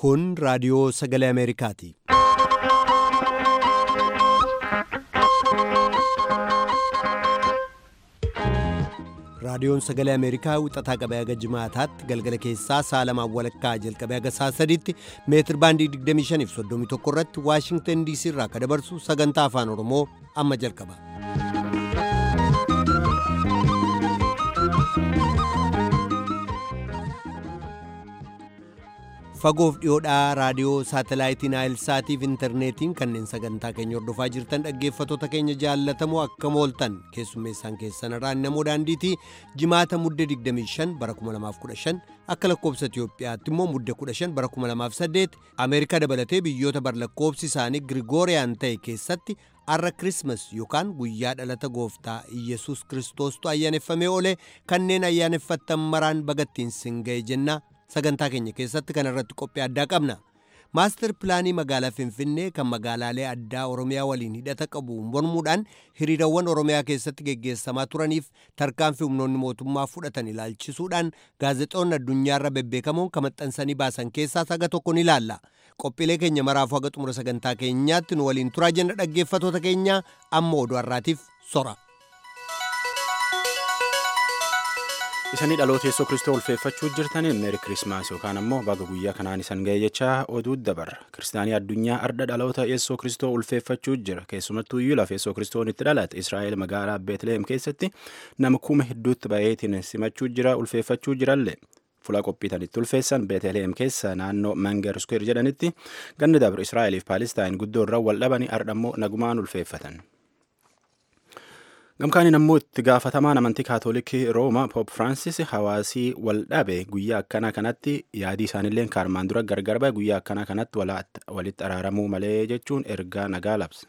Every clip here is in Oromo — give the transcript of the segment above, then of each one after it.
Kun raadiyoo sagalee Ameerikaati. Raadiyoon sagalee Ameerikaa wixataa qabee haga jimaataatti galgala keessaa sa'a lamaan walakkaa jalqabee haga sa'a sadiitti meetir baandii 25 fi 31 irratti Waashingtan DC irraa akka dabarsu sagantaa afaan Oromoo amma jalqaba. fagoof dhiyoodhaa raadiyoo saatalaayitii naayilsaatii fi intarneetiin kanneen sagantaa keenya hordofaa jirtan dhaggeeffattoota keenya jaallatamoo akkam ooltan keessummeessaan keessan irraan namoo daandiitii jimaata mudde 25 bara 2015 akka lakkoobsa Itiyoophiyaatti immoo mudde 15 bara 2008 Ameerikaa dabalatee biyyoota bar lakkoobsi isaanii Girigooriyaan ta'e keessatti arra kirismas yookaan guyyaa dhalata gooftaa Iyyasuus Kiristoostu ayyaaneffamee oole kanneen ayyaaneffattan maraan bagattiin sin ga'e jenna. sagantaa keenya keessatti kan irratti qophii addaa qabna maastar pilaanii magaalaa finfinnee kan magaalaalee addaa oromiyaa waliin hidhata qabu mormuudhaan hiriirawwan oromiyaa keessatti geggeessamaa turaniif tarkaanfii humnoonni mootummaa fudhatan ilaalchisuudhaan gaazexoonni addunyaarra bebbeekamoon kan maxxansanii baasan keessaa saga tokko ni ilaalla qophiilee keenya maraafuu haga xumura sagantaa keenyaatti nu waliin turaa jenna dhaggeeffatoota keenya amma oduu har'aatiif sora. isanii dhaloota yeessoo kristoo ulfeeffachuu jirtaniin meeri kirismaas yookaan ammoo baga guyyaa kanaan isan ga'e jechaa oduu dabarra kiristaanii addunyaa arda dhaloota yeessoo kristoo ulfeeffachuu jira keessumattuu iyyuu lafa yeessoo kristoon itti dhalate israa'el magaalaa beetlehem keessatti nama kuma hedduutti ba'eetiin simachuu jira ulfeeffachuu jirallee fuula qophiitan itti ulfeessan beetlehem keessa naannoo mangar square jedhanitti ganni dabre israa'eliif paalistaayin guddoo irra wal dhabanii ardhammoo nagumaan ulfeeffatan. gamkaaniin ammoo itti gaafatamaan amantii kaatoolikii rooma poop firaansis hawaasii wal dhabe guyyaa akkanaa kanatti yaadii isaaniillee kaarmaan dura gargar ba'e guyyaa akkanaa kanatti walitti araaramuu malee jechuun ergaa nagaa labse.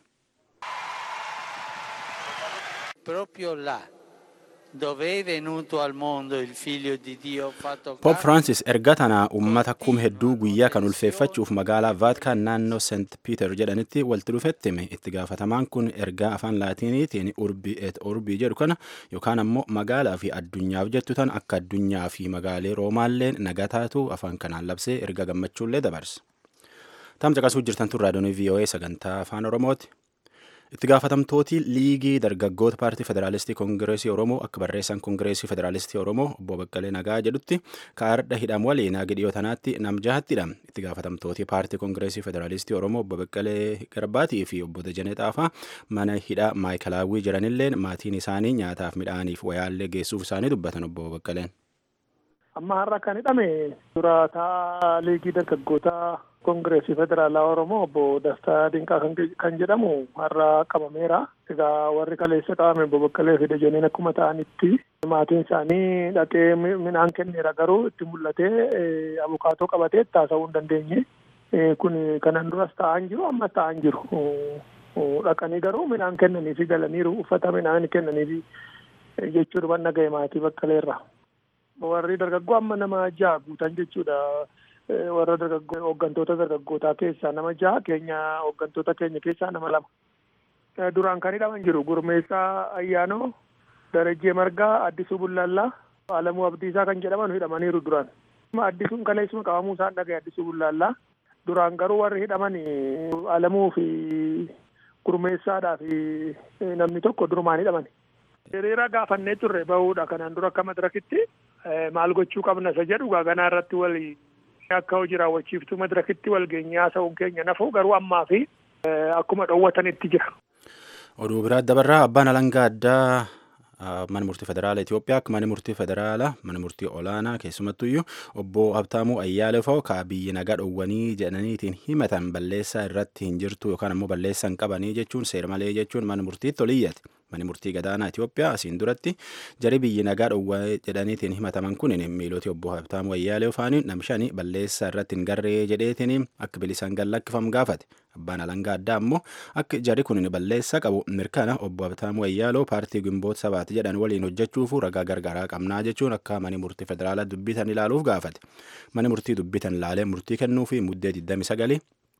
Poop Firaansis erga tana uummata kuma hedduu guyyaa kan ulfeeffachuuf magaalaa Vaatikaan naannoo Seent Piiter jedhanitti walitti dhufetti hime itti gaafatamaan kun ergaa afaan laatiiniitiin urbii et urbii jedhu kana yookaan ammoo magaalaa fi addunyaaf jettu tan akka addunyaa fi magaalee roomaalleen nagaa taatu afaan kanaan labsee erga gammachuullee dabarse. Tam caqasuu jirtan tun raadiyoon VOA sagantaa afaan Oromooti. itti gaafatamtooti liigii dargaggoota paartii federaalistii koongireesii oromoo akka barreessan koongireesii federaalistii oromoo obbo Baqqalee Nagaa jedhutti kaardha hidham waliin haga dhiyoo tanaatti nam jahattidha itti gaafatamtooti paartii koongireesii federaalistii oromoo obbo Baqqalee Garbaatii fi obbo Dajanee Xaafaa mana hidhaa maayikalaawwii jiranilleen maatiin isaanii nyaataaf midhaaniif wayaallee geessuuf isaanii dubbatan obbo Baqqaleen. Amma har'a kan hidhame duraataa liigii dargaggootaa koongireesii federaalaa oromoo obbo Dastaa Dinqaa kan jedhamu har'a qabameera. Egaa warri kaleessa qabame obbo Baqqalee fi Dajaneen akkuma ta'anitti maatiin isaanii dhaqee midhaan kenneera garuu itti mul'atee abukaatoo qabatee taasisuu hin dandeenye. Kun kanan duras ta'an jiru ammas ta'an jiru. Dhaqanii garuu midhaan kennaniifi galaniiru uffata midhaan kennaniifi jechuudha wanna ga'e maatii Baqqaleerra. Warri dargaggoo amma nama ja'a guutan jechuudha. warra dargaggoo hooggantoota dargaggootaa keessaa nama jaha keenya hooggantoota keenya keessaa nama lama duraan kan hidhaman jiru gurmeessaa ayyaanoo darajjee margaa addisuu bullaallaa alamuu abdiisaa kan jedhaman hidhamaniiru duraan addisuun kaleessuma qabamuu isaan dhagaye addisuu bullaallaa duraan garuu warri hidhaman alamuu fi gurmeessaadhaa fi namni tokko durumaan hidhaman hiriira gaafannee turre bahuudha kanaan dura akka madirakitti maal gochuu qabna isa jedhu ganaa irratti wal akka hojii raawwachiiftuu madirakitti walgeenyaa haasa'uun keenya nafuu garuu ammaa fi akkuma dhoowwatanitti jira. Oduu biraa dabarraa abbaan alangaa addaa mana murtii federaala Itoophiyaa akka mana murtii federaala mana murtii olaanaa keessumattuyyuu obbo Habtaamuu Ayyaaleefoo ka biyyi nagaa dhowwanii jedhaniitiin himatan balleessaa irratti hin jirtu yookaan ammoo balleessaa hin qabanii jechuun seera malee jechuun mana murtiitti oliyyate. Mani murtii gadaanaa Itoophiyaa asiin duratti jari biyyi nagaa dhowwaa jedhaniitiin himataman kun miiloti obbo Habtaamuu Ayyaalee Ofaanii namshanii balleessaa irratti hin garree jedheetiin akka bilisaan gallakkifamu gaafate. Abbaan alangaa addaa ammoo akka jari kun balleessaa qabu mirkana obbo Habtaamuu Ayyaaloo paartii gimboota sabaati jedhan waliin hojjechuuf ragaa gargaaraa qabnaa jechuun akka mani murtii federaalaa dubbitan ilaaluuf gaafate. Mani murtii dubbitan ilaalee murtii kennuu fi muddee 29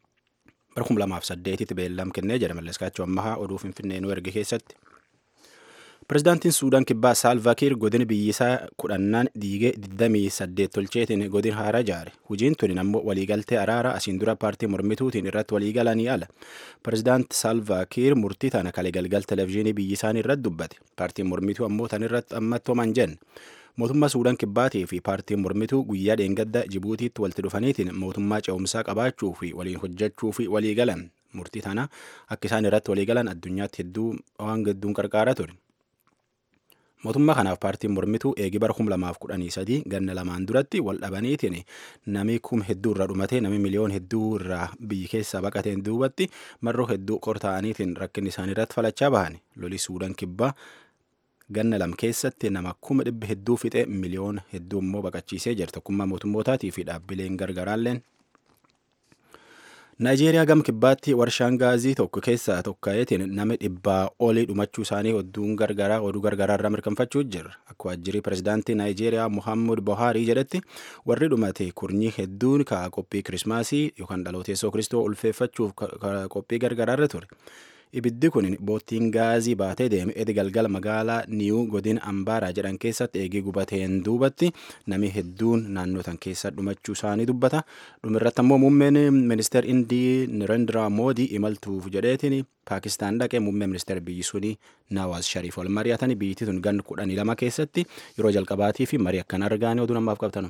bara 2008tti beellam kennee jedha malleskaachuu ammahaa oduu finfinnee nu erge keessatti. Pireezidaantiin Suudaan kibbaa Saalvaakiir godina biyyisaa kudhannaan diigee 28 tolcheetiin godin haaraa ijaare. Hojiin tuni ammoo waliigaltee araara asiin dura paartii mormituutiin irratti waliigalanii ala. Pireezidaanti Saalvaakiir murtii tana kalee galgal televezyiinii biyyisaanii irratti dubbate. Paartiin mormituu ammoo tan irratti ammattooman jenne. Mootummaa Suudaan kibbaatii fi paartiin mormituu guyyaa dheengadda Jibuutiitti walitti dhufaniitiin mootummaa ce'umsaa qabaachuu fi waliin hojjechuu fi walii galan. Murtii tana akka isaan irratti walii galan addunyaatti hedduu waan hedduun qarqaara ture. Mootummaa kanaaf paartiin mormituu eegi bara kum lamaaf kudhanii sadii ganna lamaan duratti wal dhabaniitiin nami kum hedduu irraa dhumatee nami miliyoon hedduu irraa biyyi keessaa baqateen duubatti marroo hedduu qortaa'aniitiin rakkinni isaanii irratti falachaa bahan loli suudaan kibbaa ganna lam keessatti nama kuma dhibba hedduu fixee miliyoon hedduu immoo baqachiisee jira tokkummaa mootummootaatii fi dhaabbileen gargaraalleen. Naayijeeriyaa gam kibbaatti warshaan gaazii tokko keessaa tokkayeetiin nama dhibbaa olii dhumachuu isaanii odduun gargaraa oduu gargaraa irraa mirkanfachuu jira. Akka waajjirri pireezidaantii Naayijeeriyaa Muhammad Buhaarii jedhetti warri dhumate kurnii hedduun ka'a qophii kirismaasii yookaan dhaloota Yesuus Kiristoo ulfeeffachuuf qophii gargaraa irra ture. Ibiddi kun boottiin gaazii baatee deeme edi galgala magaalaa Niyuu godina Ambaaraa jedhan keessatti eegee gubateen duubatti nami hedduun naannoo tan keessa dhumachuu isaanii dubbata. Dhumirratti ammoo muummeen ministeer Indii Narendra Moodii imaltuuf jedheetiin Paakistaan dhaqee muummee ministeer biyyi suni Nawaaz Shariif wal mari'atanii biyyi tun gan kudhanii lama keessatti yeroo jalqabaatii fi marii akkan argaanii oduu namaaf qabtanu.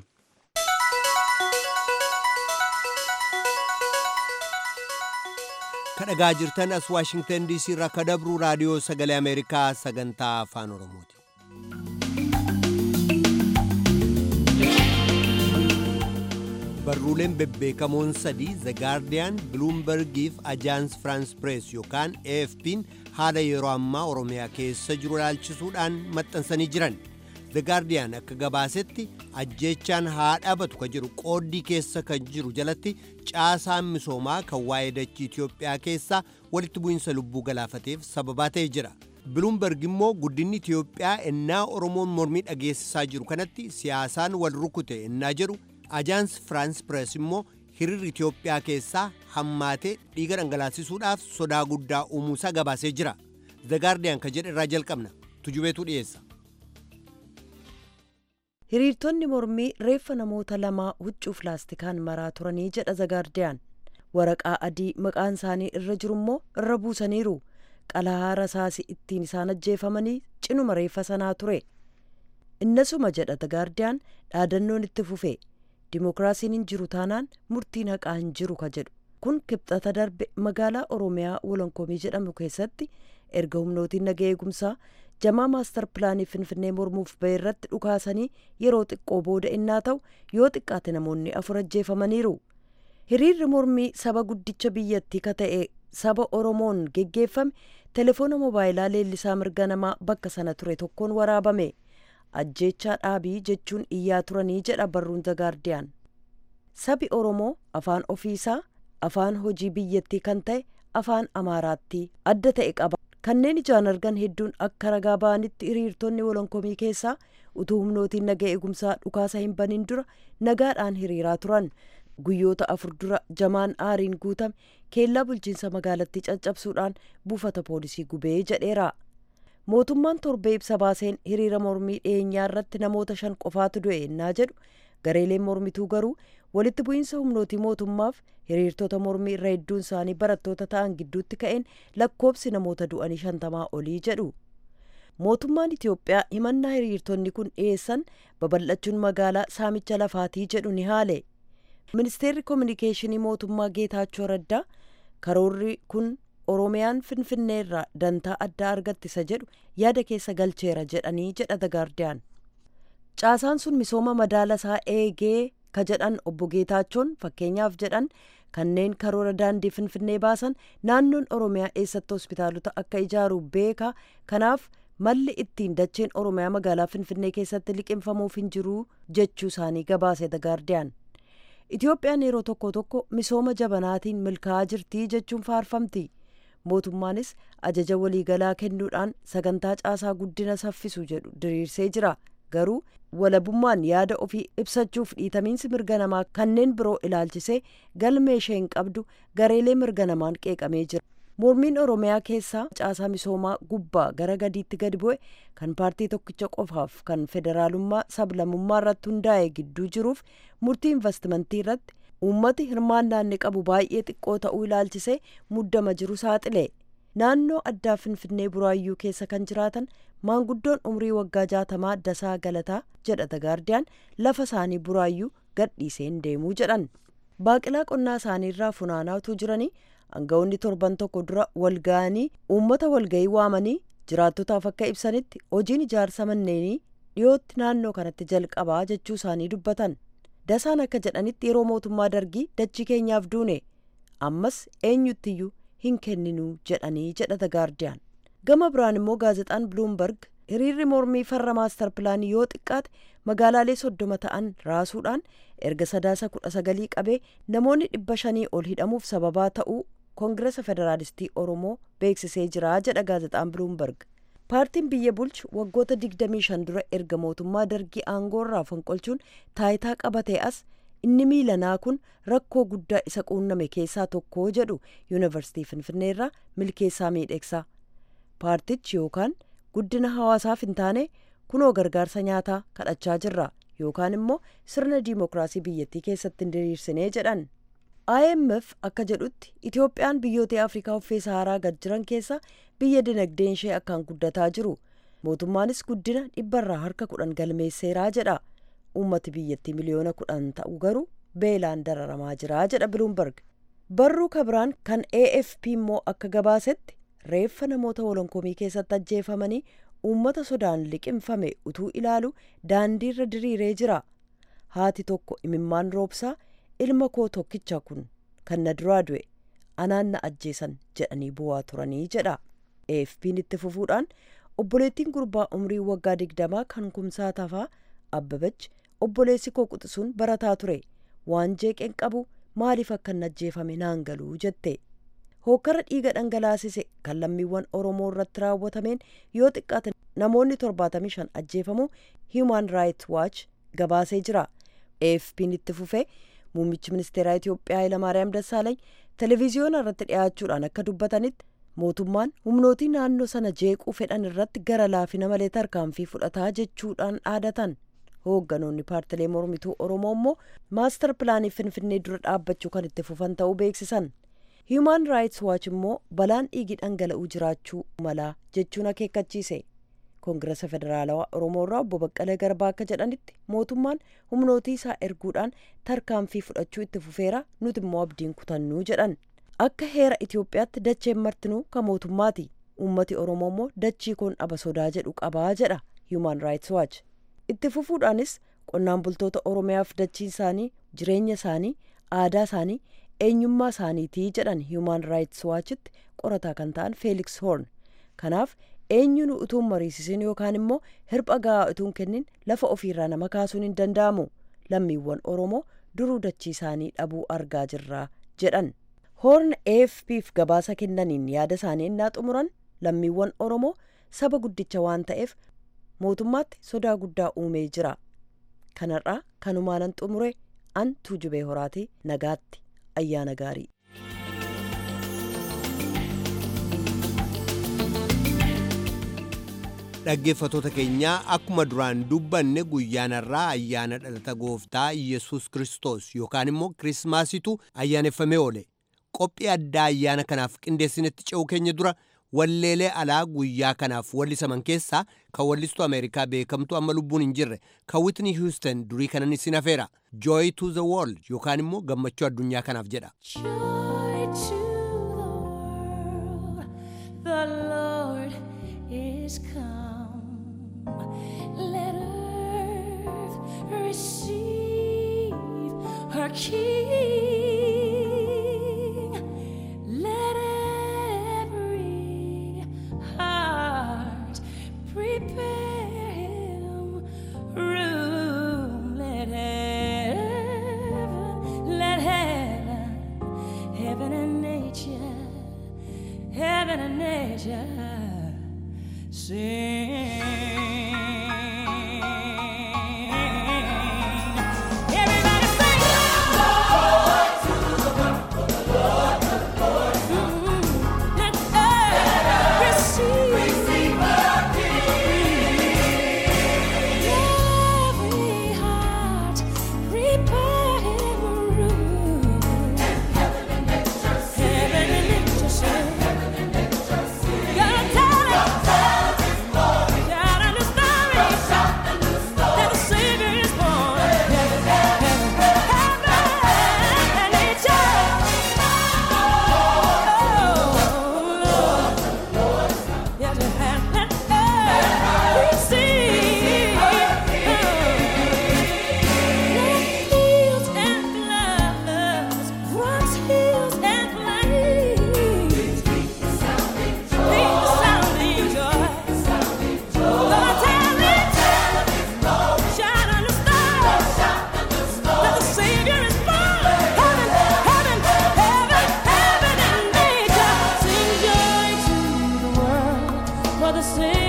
kadhagaa jirtan as waashingtan diisii irraa ka dabru raadiyoo sagalee ameerikaa sagantaa afaan oromooti barruuleen bebbeekamoon sadii the gaardiyaan biluumbergiif ajaans firaans pirees yookaan afp'n haala yeroo ammaa oromiyaa keessa jiru ilaalchisuudhaan maxxansanii jiran the gaardiyaan akka gabaasetti ajjeechaan haa dhaabatu ka jedhu qooddii keessa kan jiru jalatti caasaan misoomaa kan waa'ee dachii Itiyoophiyaa keessaa walitti bu'iinsa lubbuu galaafateef sababaa ta'ee jira. Biluumberg immoo guddinni Itiyoophiyaa ennaa Oromoon mormii dhageessisaa jiru kanatti siyaasaan wal rukute ennaa jedhu ajaans Firaans Pirees immoo hiriirri Itiyoophiyaa keessaa hammaatee dhiiga dhangalaasisuudhaaf sodaa guddaa uumuusaa gabaasee jira. The Guardian ka jedhe irraa jalqabna. Tujubeetu dhiyeessa. hiriirtonni mormii reeffa namoota lamaa huccuu pilaastikaan maraa turanii jedha zagaardiyaan waraqaa adii maqaan isaanii irra jiru immoo irra buusaniiru qalahaa rasaasi ittiin isaan ajjeefamanii cinuma reeffa sanaa ture innasuma jedha zagaardiyaan dhaadannoon itti fufe dimookiraasiin hin jiru taanaan murtiin haqaa hin jiru ka jedhu kun kibxata darbe magaalaa oromiyaa wolonkomii jedhamu keessatti erga humnootiin naga eegumsaa jamaa maastar pilaanii finfinnee mormuuf ba'e irratti dhukaasanii yeroo xiqqoo booda innaa ta'u yoo xiqqaate namoonni afur ajjeefamaniiru hiriirri mormii saba guddicha biyyattii ka ta'e saba oromoon geggeeffame telefoona moobaayilaa leellisaa mirga namaa bakka sana ture tokkoon waraabame ajjeechaa dhaabii jechuun iyyaa turanii jedha barruun zagaardiyaan sabi oromoo afaan ofiisaa afaan hojii biyyattii kan ta'e afaan amaaraatti adda ta'e qaba kanneen ijaan argan hedduun akka ragaa ba'anitti hiriirtonni wolonkomii keessaa utuu humnootiin naga eegumsaa dhukaasa hin banin dura nagaadhaan hiriiraa turan guyyoota afur dura jamaan aariin guutame keellaa bulchiinsa magaalattii caccabsuudhaan buufata poolisii gubee jedheera mootummaan torbee ibsa baaseen hiriira mormii dhiyeenyaa irratti namoota shan qofaatu du'e ennaa jedhu gareeleen mormituu garuu walitti bu'iinsa humnootii mootummaaf hiriirtota mormii irra hedduun isaanii barattoota ta'an gidduutti ka'een lakkoobsi namoota du'anii shantamaa olii jedhu mootummaan itiyoophiyaa himannaa hiriirtonni kun dhiyeessan babal'achuun magaalaa saamicha lafaatii jedhu ni haale ministeerri koominikeeshinii mootummaa geetaachoo raddaa karoorri kun oromiyaan finfinnee irraa dantaa addaa argattisa jedhu yaada keessa galcheera jedhanii jedha dagaardiyaan caasaan sun misooma madaala isaa eegee ka jedhan obbo Geetaachoon fakkeenyaaf jedhan kanneen karoora daandii finfinnee baasan naannoon oromiyaa eessatti hospitaalota akka ijaaru beeka kanaaf malli ittiin dacheen oromiyaa magaalaa finfinnee keessatti liqimfamuuf hin jiru jechuu isaanii gabaase dagaardiyaan itiyoophiyaan yeroo tokko tokko misooma jabanaatiin milkaa'aa jirtii jechuun faarfamti mootummaanis ajaja waliigalaa kennuudhaan sagantaa caasaa guddina saffisu jedhu diriirsee jira garuu walabummaan yaada ofii ibsachuuf dhiitamiinsi mirga namaa kanneen biroo ilaalchisee galmee ishee hin qabdu gareelee mirga namaan qeeqamee jira mormiin oromiyaa keessaa caasaa misoomaa gubbaa gara gadiitti gadi bu'e kan paartii tokkicha qofaaf kan federaalummaa sablamummaa irratti hundaa'e gidduu jiruuf murtii investimentii irratti uummati hirmaannaa inni qabu baay'ee xiqqoo ta'uu ilaalchisee muddama jiru saaxile naannoo addaa finfinnee buraayyuu keessa kan jiraatan maanguddoon umrii waggaa jaatamaa dasaa galataa jedha gaardiyaan lafa isaanii buraayyuu gadhiiseen deemuu jedhan baaqilaa qonnaa isaanii irraa funaanaa utuu jiranii aangawoonni torban tokko dura walga'anii uummata walga'ii waamanii jiraattotaaf akka ibsanitti hojiin ijaarsa manneenii dhiyootti naannoo kanatti jalqabaa jechuu isaanii dubbatan dasaan akka jedhanitti yeroo mootummaa dargii dachii keenyaaf duune ammas eenyuttiyyuu hin kenninuu jedhanii jedha gaardiyaan gama biraan immoo gaazexaan biluumberg hiriirri mormii farra maastar pilaanii yoo xiqqaate magaalaalee soddoma ta'an raasuudhaan erga sadaasa kudha sagalii qabee namoonni dhibba shanii ol hidhamuuf sababaa ta'uu koongiresa federaalistii oromoo beeksisee jira jedha gaazexaan biluumberg paartiin biyya bulchu waggoota 25 dura erga mootummaa dargii aangoorraa fonqolchuun taayitaa qabatee as inni miilanaa kun rakkoo guddaa isa quunname keessaa tokko jedhu yuunivarsiitii finfinneerraa milkeessaa miidhegsaa paartichi yookaan guddina hawaasaaf hin taane kunoo gargaarsa nyaataa kadhachaa jirra yookaan immoo sirna diimokiraasii biyyattii keessatti hin diriirsinee jedhan imf akka jedhutti itoophiyaan biyyoota afrikaa uffee saharaa gad jiran keessa biyya dinagdeen ishee akkaan guddataa jiru mootummaanis guddina dhibbarraa harka kudhan galmeesseeraa jedha uummati biyyattii miliyoona kudhan ta'u garuu beelaan dararamaa jira jedha biluumberg barruu kabiraan kan afp immoo akka gabaasetti reeffa namoota wolonkomii keessatti ajjeefamanii uummata sodaan liqimfame utuu ilaalu daandiirra diriiree jira haati tokko imimmaan roobsaa ilma koo tokkicha kun kan na duraa du'e anaan na ajjeesan jedhanii bu'aa turanii jedha afp'n itti fufuudhaan obboleettiin gurbaa umrii waggaa digdamaa kan kumsaa tafaa abbabach obboleessi koo quxisuun barataa ture waan jeeqeen qabu maaliif akka hin ajjeefame naan galuu jette hookkara dhiiga dhangalaasise kan lammiiwwan oromoo irratti raawwatameen yoo xiqqaate namoonni 75 ajjeefamuu human rights watch gabaasee jira afp'n itti fufee muummichi ministeeraa itiyoophiyaa hayilamaariyaam dassaalany televiziyoona irratti dhiyaachuudhaan akka dubbatanitti mootummaan humnootii naannoo sana jeequu fedhan irratti gara laafina malee tarkaanfii fudhataa jechuudhaan dhaadatan hoogganoonni paartilee mormituu oromoo immoo maastar pilaanii finfinnee dura dhaabbachuu kan itti fufan ta'uu beeksisan human rights watch immoo balaan dhiigi dhangala'uu jiraachuu malaa jechuun akeekkachiise koongirasa federaalawaa oromoo irraa obbo baqqalee garbaa akka jedhanitti mootummaan humnootii isaa erguudhaan tarkaanfii fudhachuu itti fufeera nuti immoo abdiin kutannuu jedhan akka heera itiyoophiyaatti dacheen martinuu kan mootummaati uummati oromoo immoo dachii koon dhaba sodaa jedhu qabaa jedha human rights watch itti fufuudhaanis qonnaan bultoota oromiyaaf dachiin isaanii jireenya isaanii aadaa isaanii eenyummaa isaaniitii jedhan human rights watchitti qorataa kan ta'an feeliks hoorn kanaaf eenyuun utuun mariisisin yookaan immoo hirpha ga'aa utuun kennin lafa ofiirraa nama kaasuun hin danda'amu lammiiwwan oromoo duruu dachii isaanii dhabuu argaa jirra jedhan hoorn afpf gabaasa kennaniin yaada isaanii innaa xumuran lammiiwwan oromoo saba guddicha waan ta'eef mootummaatti sodaa guddaa uumee jira kanarraa kanumaanan xumure an tuujubee horaatii nagaatti ayyaana gaarii dhaggeeffatoota keenyaa akkuma duraan dubbanne guyyaanarraa ayyaana dhalata gooftaa yesus kristos yookaan immoo kirismaasitu ayyaaneffamee oole qophii addaa ayyaana kanaaf qindeessinetti ce'uu keenya dura walleelee alaa guyyaa kanaaf wallisaman keessaa kan wallistuu ameerikaa beekamtu amma lubbuun hin jirre kan witni hiuston durii kanan isin hafeera joy to the world yookaan immoo gammachuu addunyaa kanaaf jedha. Joy to the world, the Lord is come. Let earth receive her King. Let every heart prepare him room. Let heaven, let heaven, heaven and nature, heaven and nature sing. Everybody sing. Mm, Let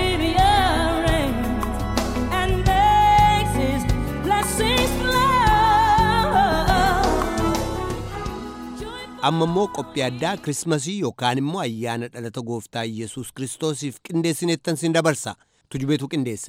rearranges and makes His blessings flow. amma immoo qophii addaa kirismasii yookaan immoo ayyaana dhalata gooftaa yesus kiristoosiif qindeessineettan sin dabarsa tujubeetu qindeesse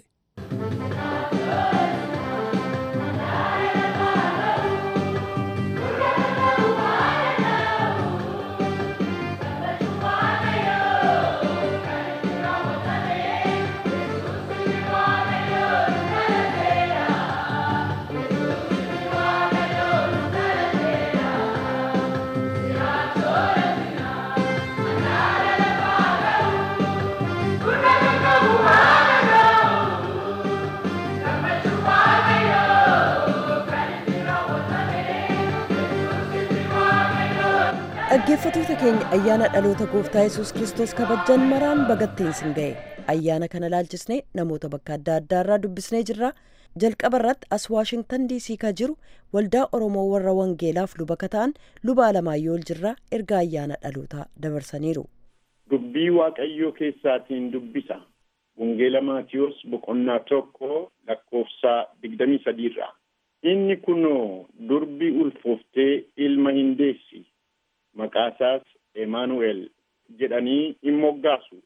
dhaggeeffatoota keenya ayyaana dhaloota gooftaa yesus kiristoos kabajjan maraan bagatteen sin ga'e ayyaana kana laalchisnee namoota bakka adda addaarraa dubbisnee jirra jalqaba irratti as waashingtan diisii ka jiru waldaa oromoo warra wangeelaaf luba ka ta'an luba alamaayyoo jirraa erga ayyaana dhalootaa dabarsaniiru dubbii waaqayyoo keessaatiin dubbisa wangeela maatiyos boqonnaa tokko lakkoofsa digdamii sadiirraa inni kunoo durbi ulfooftee ilma hin deessi maqaasaas emaanu'el jedhanii hin moggaasu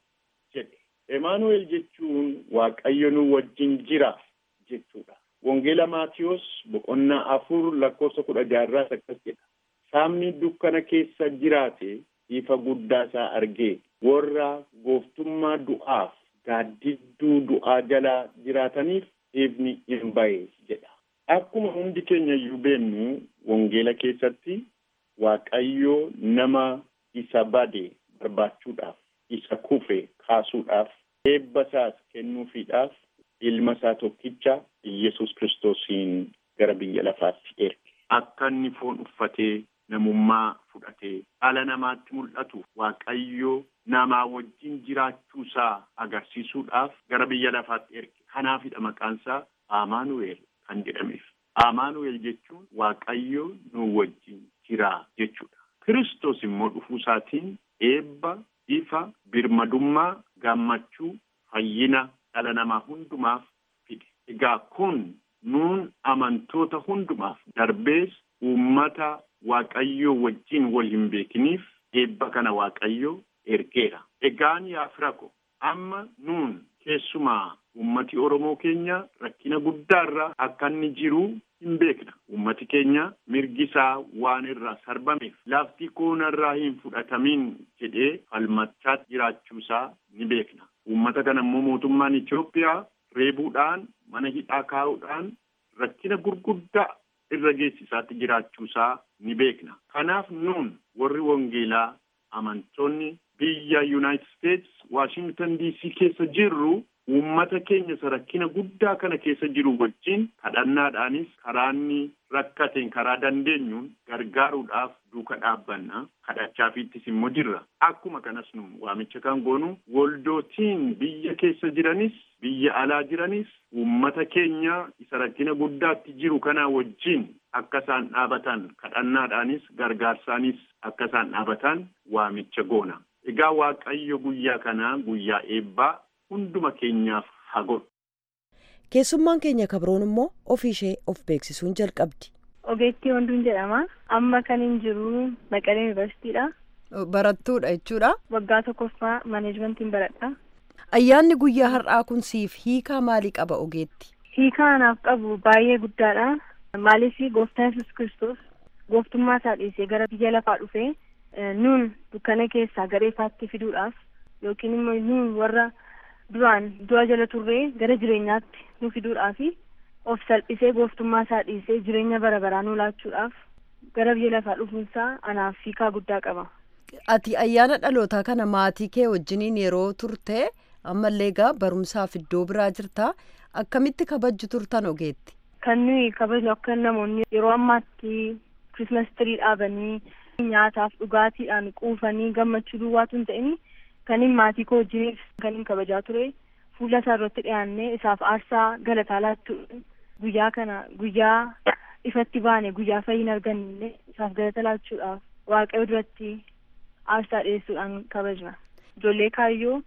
jedhe emaanu'el jechuun waaqayyo nu wajjin jira jechuudha wangeela maatiyos boqonnaa afur lakkoofsa kudha jaarraas akkas jedha saamni dukkana keessa jiraate ifa guddaa isaa argee warra gooftummaa du'aaf gaaddidduu du'aa jalaa jiraataniif ifni hin ba'e jedha akkuma hundi keenya iyyuu beennu wangeela keessatti waaqayyo nama isa bade barbaachuudhaaf isa kufe kaasuudhaaf eebba isaas kennuufiidhaaf ilma isaa tokkicha Iyyasuus kiristoosiin gara biyya lafaatti erge akka inni foon uffatee namummaa fudhatee dhala namaatti mul'atu waaqayyo namaa wajjin jiraachuu isaa agarsiisuudhaaf gara biyya lafaatti erge kanaafidha maqaan isaa Amaanu'eel kan jedhameef Amaanu'eel jechuun waaqayyo nu wajjin jira jechuudha Kiristoos immoo dhufuu isaatiin eebba ifa birmadummaa gammachuu fayyina dhala namaa hundumaaf fide egaa kun nuun amantoota hundumaaf darbees uummata waaqayyoo wajjin wal hin beekiniif eebba kana waaqayyo ergeera egaan yaa firako amma nuun keessumaa ummati oromoo keenya rakkina guddaarra akka inni jiru hin beekna ummati keenya mirgi isaa waan irraa sarbameef lafti koonarraa hin fudhatamin jedhee falmachaa jiraachuu isaa ni beekna ummata kana immoo mootummaan Itoophiyaa reebuudhaan mana hidhaa kaa'uudhaan rakkina gurguddaa irra geessisaatti jiraachuu isaa ni beekna kanaaf nuun warri wangeelaa amantoonni biyya United States Washington DC keessa jirru uummata keenya isa rakkina guddaa kana keessa jiru wajjin kadhannaadhaanis karaa inni rakkateen karaa dandeenyuun gargaaruudhaaf duuka dhaabbanna kadhachaafiittis immoo jirra akkuma kanas nu waamicha kan goonu waldootiin biyya keessa jiranis biyya alaa jiranis uummata keenya isa rakkina guddaatti jiru kana wajjin akka isaan dhaabatan kadhannaadhaanis gargaarsaanis akka isaan dhaabatan waamicha goona egaa waaqayyo guyyaa kanaa guyyaa eebbaa hunduma keenyaaf haa godhu. keessummaan keenya kabroon immoo ofii ishee of beeksisuun jalqabdi. Ogeettii Wanduun jedhama. Amma kan hin jiru Maqalee Yuunivarsiitiidha. Barattuudha jechuudha. Waggaa tokkoffaa maaneejmentiin baradha. Ayyaanni guyyaa har'aa kun siif hiikaa maalii qaba ogeetti? Hiikaa anaaf qabu baay'ee guddaadha. Maaliif gooftaan Yesuus Kiristoos gooftummaa isaa dhiisee gara biyya lafaa dhufee nuun dukkana keessaa gara ifaatti fiduudhaaf yookiin immoo nuun warra duraan du'a jala turree gara jireenyaatti nu fiduudhaafi of salphisee gooftummaa isaa dhiisee jireenya bara baraa nu laachuudhaaf gara biyya lafaa dhufuunsaa anaaf hiikaa guddaa qaba. Ati ayyaana dhalootaa kana maatii kee wajjiniin yeroo turte ammallee egaa barumsaaf iddoo biraa jirta akkamitti kabajju turtan ogeetti? Kan nuyi kabajnu akka namoonni yeroo ammaatti kirismas tirii dhaabanii nyaataaf dhugaatiidhaan quufanii gammachuu duwwaatu hin ta'in kan hin maatii koo wajjiniif kan hin kabajaa ture fuula isaa irratti dhiyaannee isaaf aarsaa galataa laachuudhaan guyyaa kana guyyaa ifatti baane guyyaa fayyina arganne isaaf galata laachuudhaaf waaqayyo duratti aarsaa dhiyeessuudhaan kabajna ijoollee kaayyoo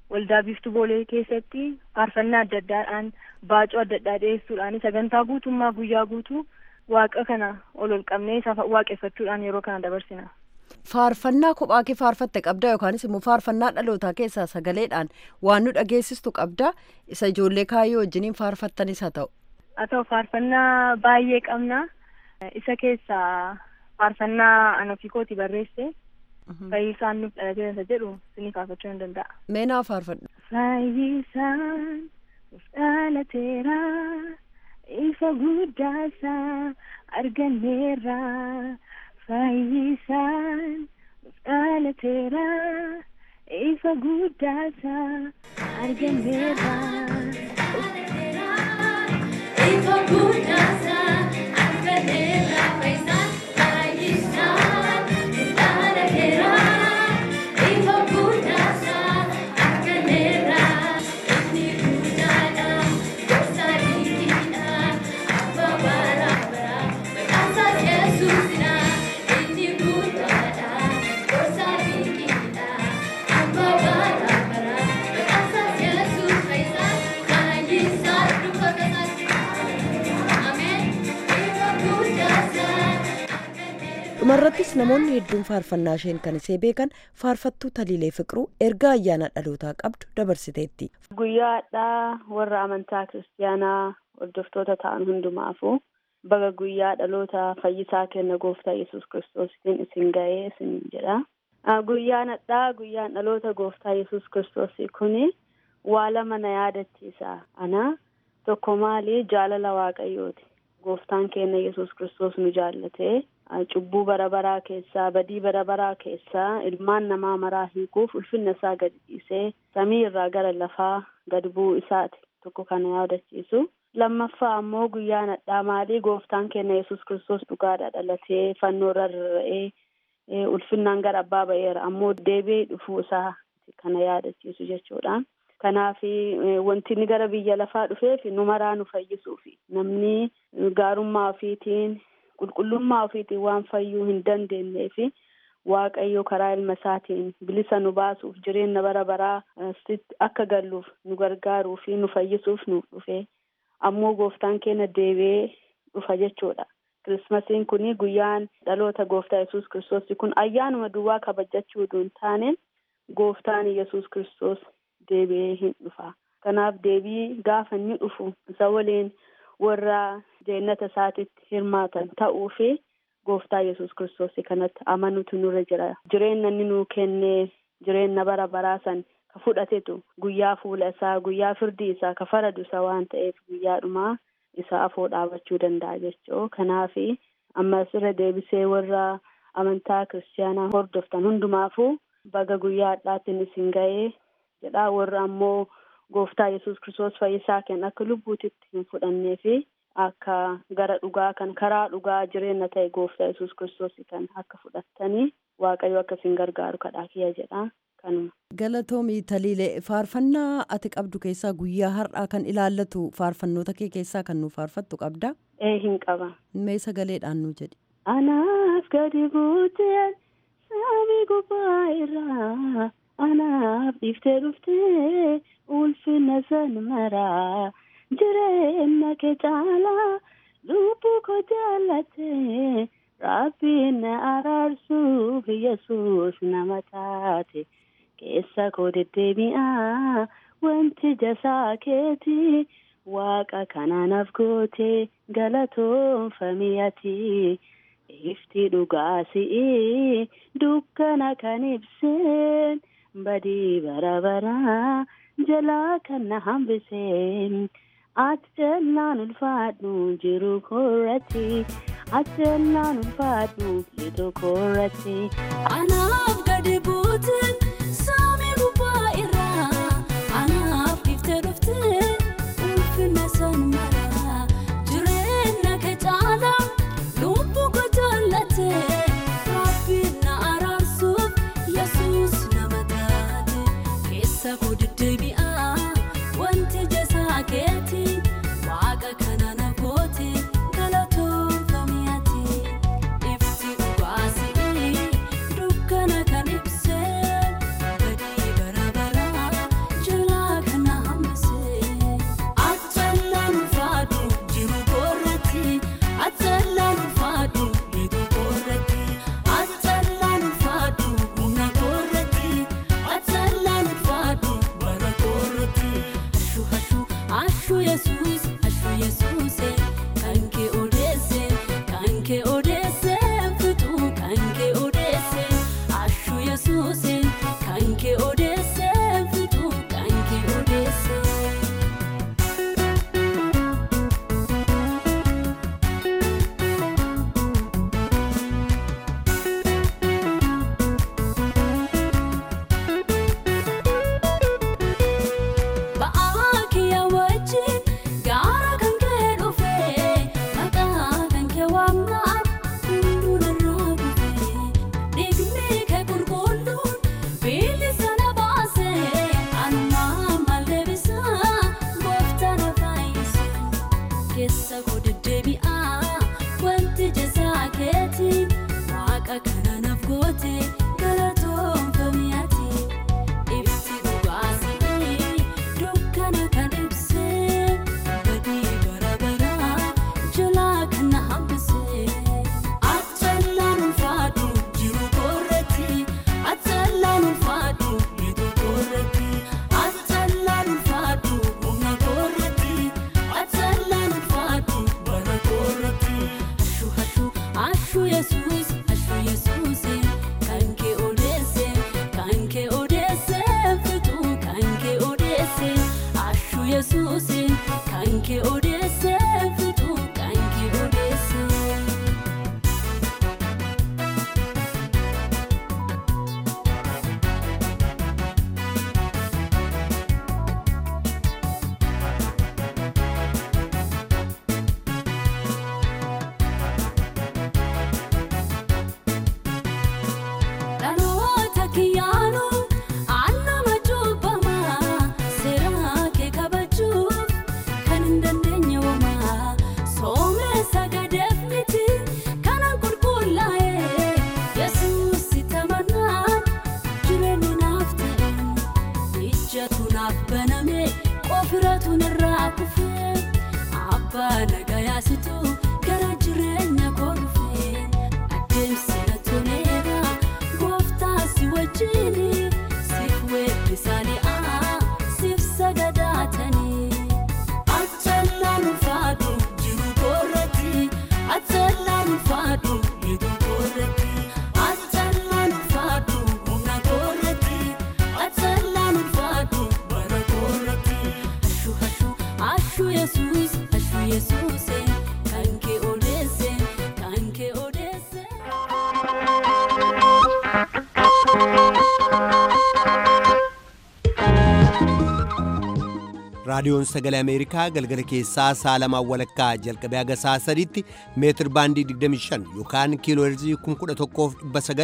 waldaa biiftuu boolee keessatti faarfannaa adda addaadhaan baacoo adda addaa dhiyeessuudhaan sagantaa guutummaa guyyaa guutuu waaqa kana ol ol qabnee isa waaqeffachuudhaan yeroo kana dabarsina. Faarfannaa kophaa kee faarfatte qabda yookaanis immoo faarfannaa dhalootaa keessaa sagaleedhaan waan nu dhageessistu qabda isa ijoollee kaayyoo wajjiniin faarfattanis haa ta'u. Haa ta'u faarfannaa baay'ee qabna. Isa keessaa faarfannaa ana ofii kooti barreesse. Fayyisaan nuuf dhalatee isa jedhu sinii faarfachuu hin danda'a. Mee naa faarfadhu. Fayyisaan nuuf dhalateera ifa guddaasaa arganneerra. Fayyisaan nuuf dhalateera ifa guddaasaa arganneerra. dhumarrattis namoonni hedduun faarfannaa isheen kan isee beekan faarfattuu taliilee fiqiruu ergaa ayyaana dhalootaa qabdu dabarsiteetti. Guyyaadhaa warra amantaa kiristaanaa hordoftoota ta'an hundumaafuu baga guyyaa dhaloota fayyisaa kenna gooftaa yesus kiristoositiin isin ga'ee isin jedha. Guyyaan hadhaa guyyaan dhaloota gooftaa yesus kiristoosii kuni waa lama na yaadachiisa. Ana tokko maali jaalala waaqayyooti. Gooftaan keenya yesus kiristoos nu jaallatee cubbuu bara baraa keessaa badii bara baraa keessaa ilmaan namaa maraa hiikuuf ulfinna isaa gad dhiisee samii irraa gara lafaa gad bu'uu isaati tokko kana yaadachiisu. Lammaffaa ammoo guyyaan hadhaa maalii gooftaan keenya yesus kiristoos dhugaadha dhalatee fannoo irra rarra'ee ulfinnaan gara abbaa ba'eera ammoo deebi'ee dhufuu isaa kana yaadachiisu jechuudha. Kanaaf wanti inni gara biyya lafaa dhufeef nu maraa nu fayyisuufi namni gaarummaa ofiitiin qulqullummaa ofiitiin waan fayyuu hin dandeenyeef waaqayyo karaa ilma isaatiin bilisa nu baasuuf jireenya bara baraa akka galluuf nu gargaaruu fi nu fayyisuuf nuuf dhufe ammoo gooftaan keenya deebi'ee dhufa jechuudha. Kirismasiin kun guyyaan dhaloota gooftaa yesus kiristoos kun ayyaanuma duwwaa kabajachuu hin taane gooftaan yesus kiristoos deebi'ee hin dhufa. Kanaaf deebii gaafa inni dhufu isa waliin warra jeenata isaatitti hirmaatan ta'uu fi gooftaa yesus kiristoos kanatti amanuutu nurra jira. Jireenya inni nuu kennee jireenya bara baraa san ka fudhatetu guyyaa fuula isaa guyyaa firdii isaa ka faradu isa waan ta'eef guyyaadhumaa isa afoo dhaabachuu danda'a jechuu kanaaf ammas irra deebisee warra amantaa kiristaanaa hordoftan hundumaafuu baga guyyaa hadhaatiin isin ga'ee jedhaa warra ammoo gooftaa yesus kiristoos fayyisaa kenna akka lubbuutitti hin fudhannee fi akka gara dhugaa kan karaa dhugaa jireenya ta'e gooftaa yesus kiristoos kan akka fudhattanii waaqayyo akka isin gargaaru kadhaa kiyya jedha kanuma. Galatoomii Taliilee faarfannaa ati qabdu keessaa guyyaa har'aa kan ilaallatu faarfannoota kee keessaa kan nu faarfattu qabda. Ee hin qaba. Mee sagaleedhaan nu jedhi. Anaaf gadi buuteen samii gubbaa irraa anaaf dhiiftee dhuftee ulfina san maraa jireenya kee caalaa lubbuu koo jaallatee rabbiin na araarsuuf yesus nama taate. keessa koo deddeebi'aa wanti jasaa keeti waaqa kanaanaaf goote galatoonfamii ati ifti dhugaa si'i dukkana kan ibseen badii bara baraa jalaa kan na hambiseen ati jallaan ulfaadhu jiru koorratti ati jallaan ulfaadhu jiru koorratti. Anaaf gadi buuteen. Saamii gubbaa irraa anaaf dhiiftee dhuftee ulfina san maraa jireenya kee caalaa lubbuu koo jaallatee rabbiin na araarsuuf yesus nama taate keessa koo deddeebi'aa wanti jasaa keeti waaqa kana na goote galatoonfamii ati ifti dhugaa si'i dukkana kan ibsee. Ashu Yesuus, ashu Yesuuse, kan kee odeesse, kan kee odeesse, fituu kan kee odeesse. Ashu Yesuuse, kan kee odeesse, fituu kan kee odeesse. Ba'aa kiyya wajjin gaara kan kee dhufee maqaa kan kee waamnaan hunduu narraa gufee dhiigni kee qulqulluun bilisa na baasee anumaan maal deebisaa gooftaa na fayyise keessa koo deddeebi'aa wanti jazaa keetiin waaqa kana naaf goote galatoomfamii ati. Ibsi dhugaasii dukkana kan ibsee badii bara baraa jalaa kan na hambisee. Achallaan ulfaadhu jiru koorretti achallaan ulfaadhu miidhu koorretti achallaan ulfaadhu humna koorretti achallaan ulfaadhu bara koorretti. Ashu ashu ashu yesuus ashu yesuuse kan kee odeesse kan kee odeesse fituu kan kee odeesse ashu yesuuse kan kee odeesse fituu kan kee odeesse. Dhaloota kiyyaanu annama cubbamaa seeraa kee kabajuuf kan hin dandeenye homaa soomessa gadeef miti kanan qulqullaa'e yesuus tamannaan jireenyi naaf ta'e ijjatu naaf baname qofiratu narraa kufe abbaa nagayaasitu gara jireenya koo dhufe adeemsi na toleera gooftaa si wajjini siif weebbisaalee siif sagadaatanii achallaan ulfaadhu jiru koorratti achallaan ulfaadhu miidhu koorratti achallaan ulfaadhu humna koorratti achallaan ulfaadhu bara koorratti ashu ashu ashu yesuus ashu yesuuse kan kee odeesse kan kee odeesse. raadiyoon sagalee ameerikaa galgala keessaa saalamaa walakkaa jalqabee haga sa'a sadiitti meetir baandii 25 yookaan kiiloo heerzii 11,900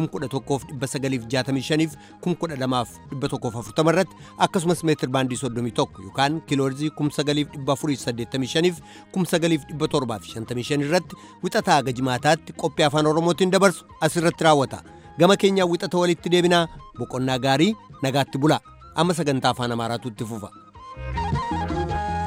11,965 fi 12,140 irratti akkasumas meetir baandii 31 yookaan kiiloo heerzii 9,485 fi 9,755 irratti wixataa haga jimaataatti qophii afaan oromootiin dabarsu asirratti raawwata gama keenyaa wixata walitti deebinaa boqonnaa gaarii nagaatti bulaa amma sagantaa afaan amaaraatu itti fufa.